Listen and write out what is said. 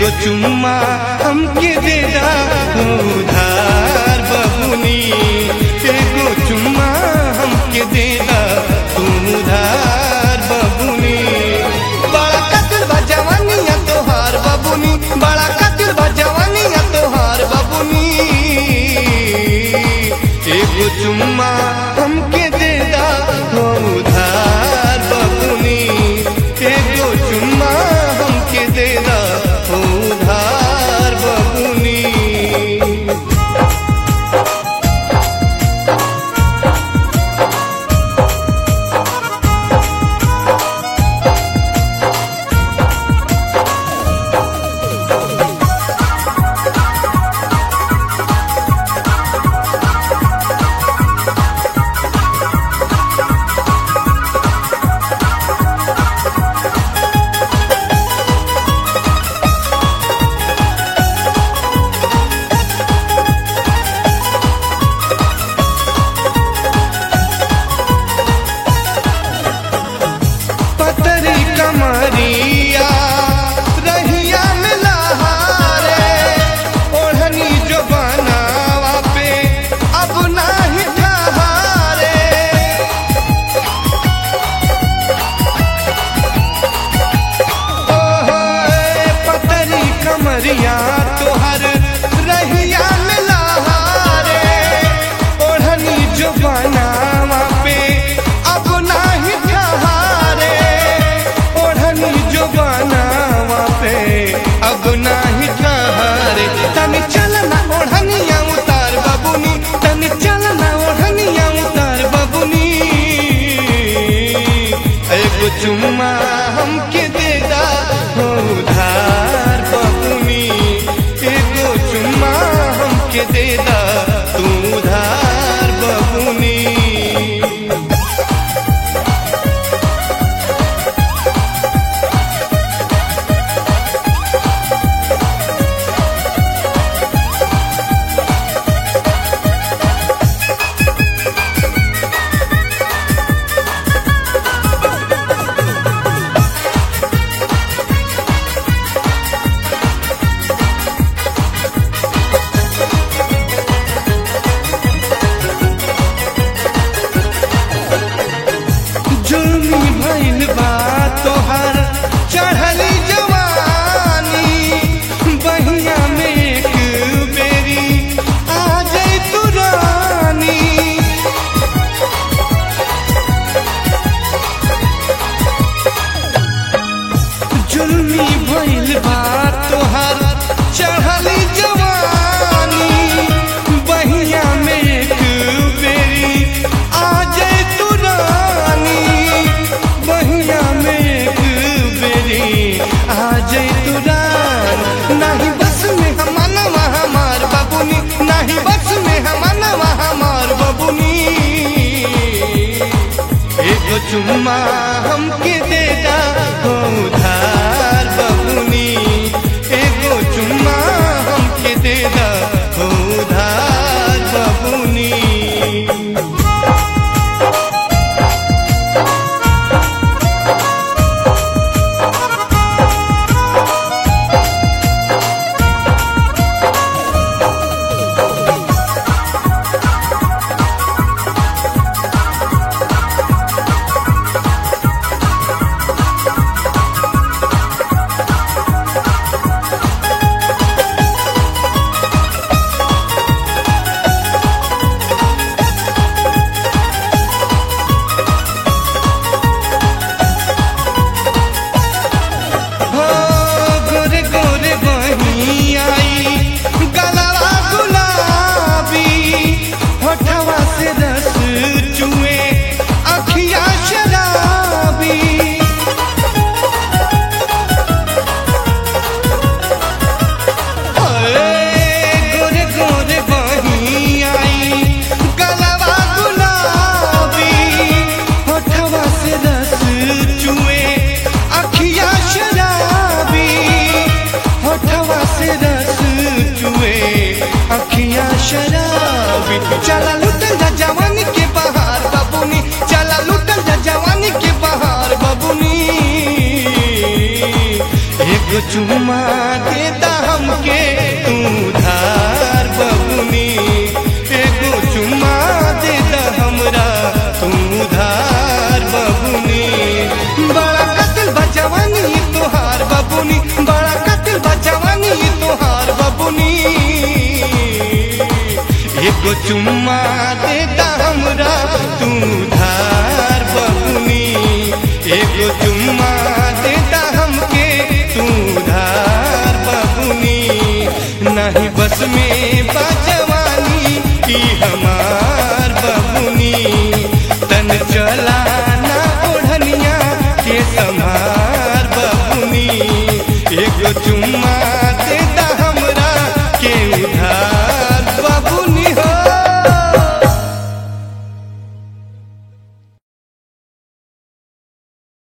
एगो चुम्मा हमके दे दा उधार बबुनी एगो चुम्मा हमके दे दा तू उधार बबुनी बड़ा कतिल बा जवानिया तोहार बबुनी बड़ा कतिल बा जवानिया तोहार बबुनी एगो चुम्मा हमके दे दा उधार बबुनी एगो चुम्मा हमके दे दा उधार बबुनी पतरी कमरिया रहिया में लहारे ओढ़नी जो बनावा पे अब नाही ठहारे ओहो ए पतरी कमरिया तोहर रहिया में लहारे ओढ़नी जो बनावा पे अब नाही ठहारे ओढ़नी जो बनावा पे अब नाही ठहारे तनी चलना ओढ़निया उतार बबुनी तनी चलना ओढ़निया उतार बबुनी एगो चुम्मा हमके दे दा उधार बबुनी एगो चुम्मा हमके दे दा तू उधार बबुनी जुल्मी भइल बा तोहर चढ़ली जवानी बहिया में एक बेरी आ जाई तू रानी जुल्मी भइल बा तोहर चढ़ली जवानी बहिया में एक बेरी आ जाए तू रानी बहिया में एक बेरी आ जाए तू रानी नहीं बस में हमनवा हमार बबुनी नहीं बस में हमनवा हमार बबुनी एगो चुम्मा हमके दे दा उधार बबुनी एगो चुम्मा हमके दे दा उधार बबुनी हो गोरे गोरे बही आई गलवा गुलाबी होठवा से रस चुए अखिया शराबी गोरे गोरे बही आई गलवा गुलाबी होठवा से रस चुए अखिया शराबी होठवा से रस चुए अखिया शराबी चला लुटल जा जवानी के बहार बबुनी चला लुटल जा जवानी के बहार बबुनी एगो चुम्मा दे दा एगो चुम्मा दे दा हमरा तू